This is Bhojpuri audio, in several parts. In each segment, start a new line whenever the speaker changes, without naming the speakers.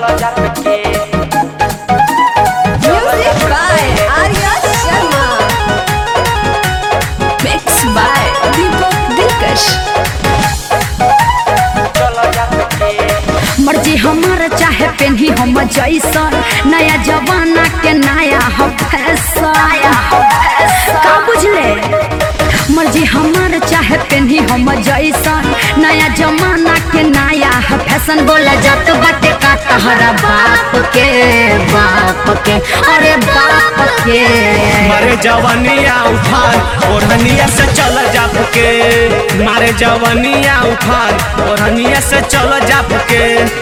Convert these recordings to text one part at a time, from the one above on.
Music by Arya Sharma. Mixed by Deepak Dilkash.
मर्जी हमार चाहे पेन्ही हम जैसन नया जमाना के नया हम फैशन का बुझले मर्जी हमार चाहे पेन्ही हम जैसन नया जमाना के नया है फैशन बोला जात बाटे का तहरा बाप के बाप के अरे बाप के
मारे जवनिया उफान ओढ़निया से चल जाप के मारे जवनिया उफान ओढ़निया से चल जाप के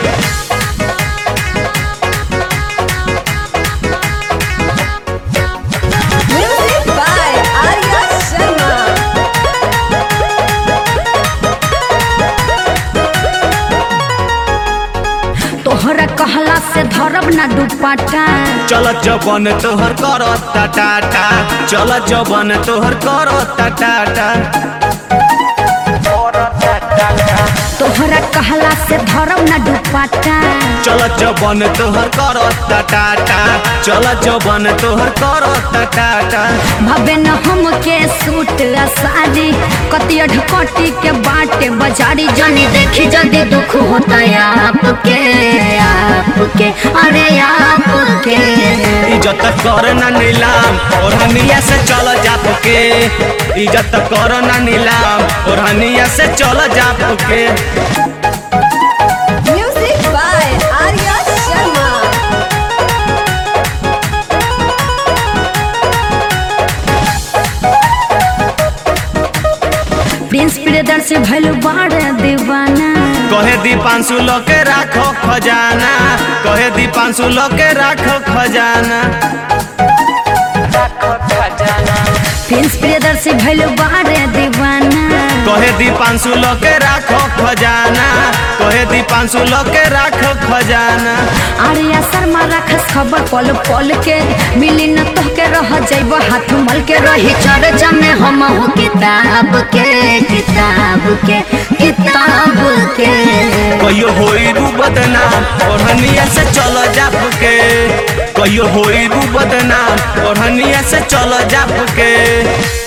Music by Arya Sharma.
तोहरा कहला से धरब ना दुपट्टा
चल जबन तोहर करता टाटा चल जबन तोहर करता टाटा
तोहरा कहला से धरब ना दुपट्टा
चल जबन तोहर करता टाटा चल जबन तोहर करता टाटा
भबे न हमके सूट आ साड़ी कतिया ढकटी के बाटे बाजारी जानी देखी जल्दी दुख होता है आपके आपके अरे आपके
इज्जत कर ना नीलाम ओढ़निया से चल जाप के इज्जत कर ना नीलाम ओढ़निया से चल जाप के
Music by Arya Sharma.
Prince Priyadarshi भइल बाड़े दीवाना
कहे दीपांशु लो के राखो खजाना कहे दीपांशु लो के राखो खजाना
प्रिंस प्रियदर्शी भइल बाड़े दीवाना
कहे दीपांशु लो के राखो खजाना कहे दीपांशु लो के राखो खजाना
आर्या शर्मा रखस खबर पल पल के मिली न तो के रह जाइब हाथ मल के रही चर्चा में हम हो किताब के किताब के किताब के
कहियो होई रू बदनाम ओढ़निया से चल जाप के कहियो होई रू बदनाम ओढ़निया से चल जाप के